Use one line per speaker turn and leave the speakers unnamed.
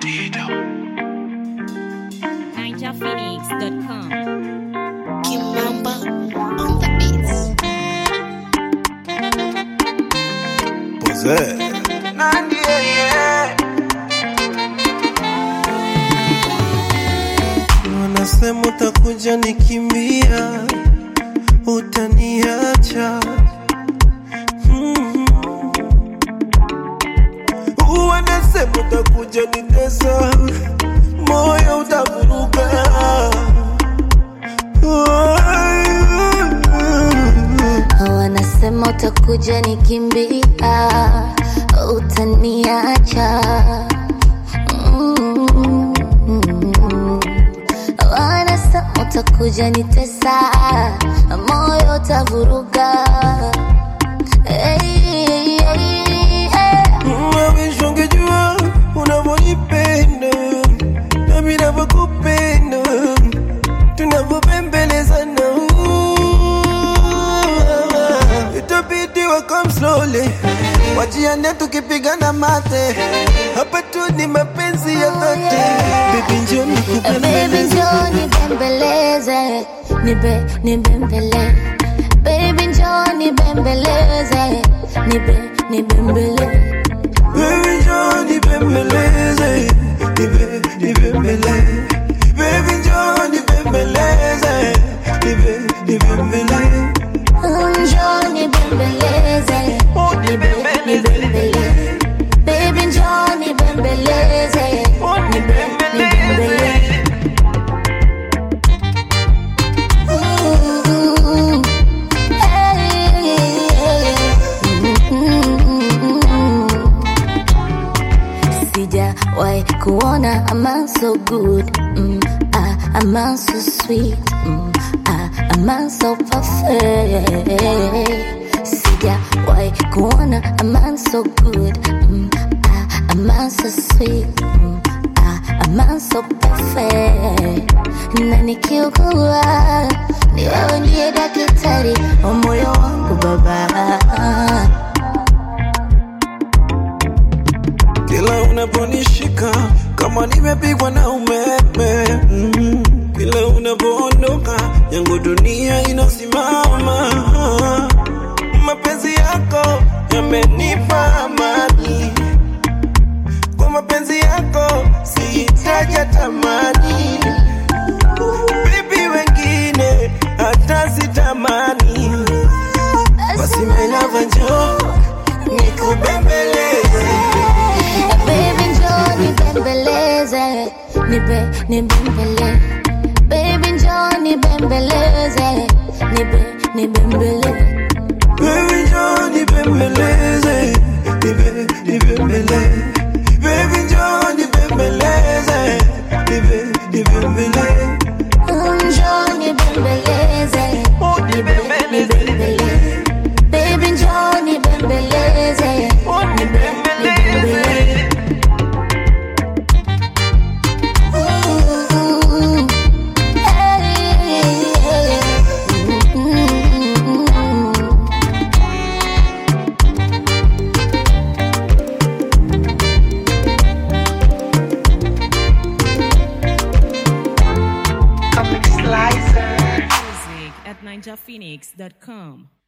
NinjaPhoenix.com.
Kimamba on the beats.
Nandi, yeah. Wanasema utakuja nikimbia, utaniacha mm. Wanasema utakuja nitesa, moyo utavuruga
Wanasema utakuja nikimbia, utaniacha. Mm. Wanasema utakuja nitesa, moyo utavuruga. Hey, hey, hey.
Mawishi ungejua unavyonipenda nami navyokupenda tunavyopembelezana itabidi wakam slowly wajiane tukipigana mate hapa tu ni mapenzi ya dhati bibi njo
Baby
nikupembeleze
njoo nibembeleze, nibe nibembele. Baby njoo nibembeleze, nibe nibembele.
Baby njoo nibembeleze nibe nibembele Baby njoo nibembeleze nibe nibembele
Njoo nibembeleze, nibe nibembele. Baby njoo nibembeleze, nibe nibembele. Ooh, hey, mm. Sijawahi kuona a man so good mm, ah, a man so sweet mm, ah, a man so perfect Sijawahi kuona a man so good mm, ah, a man so sweet mm, ah, a man so perfect na nikiugua ni wewe ndiye daktari wa moyo wangu baba
Kila unaponishika kama nimepigwa na umeme mm. Kila unapoondoka yangu dunia inasimama Mapenzi yako yamenipa amani Kwa mapenzi yako sihitaji tamani Bibi wengine hata sitamani Basi my love njoo nikubembeleze
Baby njoo nibembeleze, nibe nibembele. Baby njoo nibembeleze, nibe nibembele.
Baby njoo nibembeleze, nibe nibembele. Baby njoo nibembeleze, nibe nibembele.
Njoo nibembeleze, nibe nibembele. Baby njoo nibembeleze, nibe nibembele. Ooh, hey, mm.
Music at NinjaPhoenix.com.